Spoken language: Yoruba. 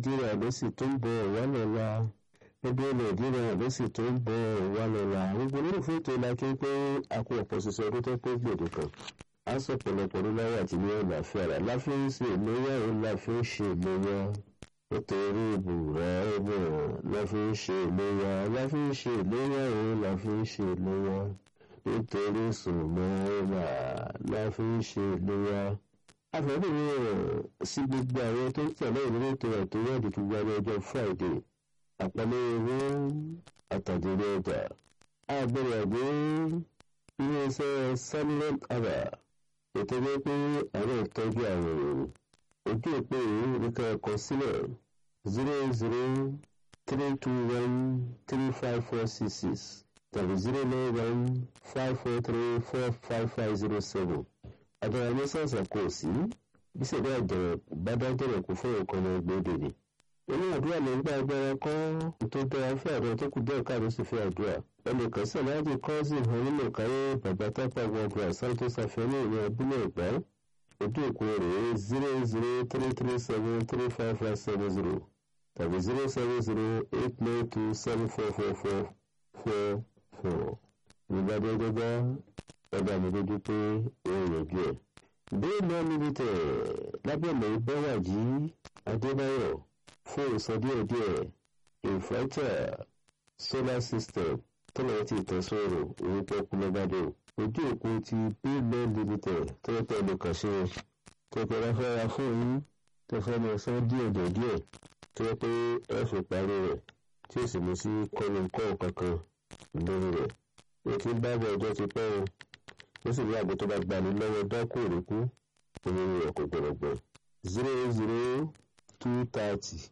nàìjíríà ló sì tó ń bọ̀ wá lọ́la ẹgbẹ́ nàìjíríà ló sì tó ń bọ̀ wá lọ́la gbogbo nínú fún ètò ìlàkí pé àpò ọ̀pọ̀ ṣiṣẹ́ ọdún tó pé gbòdì kan á sọ pọ̀lọpọ̀ ní láyé àti ní àlàáfíà rà láfi ń ṣe ìlóyà òun láfi ń ṣe ìlóyà nítorí ìbùrà ẹ̀bùn láfi ń ṣe ìlóyà láfi ń ṣe ìlóyà òun láfi ń ṣe ìlóyà nítorí sùnmọ́ ẹ̀rà láfi ń ṣe ìlóyà àfẹ́bìnrin rẹ̀ sí gbogbo àwọn tó ń tẹ̀lé ìlú ètò ẹ̀tọ́ wẹ́ẹ̀dì tó gba ní ọjọ́ friday àpẹẹrẹ owó àtàdéré ọjà àgbẹ̀rẹ̀ àgbẹ̀ iléeṣẹ́ samuel aba ètò ẹgbẹ́ pé àwọn ìtọ́jú àwọn èrò ojú òpó yìí nìkan ẹ̀kọ́ sílẹ̀ zero zero three two one three five four six six tàbí zero nine one five four three four five five zero seven àdàrà ní sàǹsà kò sí bí sèdè àjẹrẹ bá dájẹrẹ kó fún nǹkan ọmọ gbòde ni. inú àdúrà ló ń gbá agbára kọ́ tó dára fún àdúrà tó kù díẹ̀ káàdó sì fi àdúrà. ẹnìkan sí aláàjì kọ́sì onímọ̀ káyé bàbá tápà gbọ̀ngàn santos àfẹ́lẹ́ ìlú abúlé ẹ̀gbá ojú òkú rẹ̀ zero zero three three seven three five five seven zero tàbí zero seven zero eight nine two seven four four four four four. ìgbàdé gbẹgbẹ ẹgbẹ́ mi lójú pé wọ́n yẹjú ẹ̀. bẹ́ẹ̀ náà níbi tẹ̀ lábẹ́lẹ̀ bẹ́wàjì adébáyọ̀ fún ìsọdíẹ̀díẹ̀ inverter solar system tọ́lọ̀ ti tẹ̀sọ̀rọ̀ orúkọ kúlọ́gbádé ojú òkú ti bẹ́ẹ̀ limited tọ́lọ́pẹ́ ẹnìkanṣe tọ́pẹ́ ráfẹ́ra fún yín tẹ́fẹ́ ní ọ̀sán díẹ̀ díẹ̀ tó yẹ pé ẹ fi parí rẹ̀ tí ó sì mú sí kọ́lùkọ́ kankan lórí rẹ̀ ètò ìbábọ̀ ọjọ́ ti pẹ́ o ó sì ní àgbo tó bá gbani lọ́wọ́ dákú òrùkú òun rẹ̀ kò gbọ̀rọ̀gbọ̀ zero zero two thirty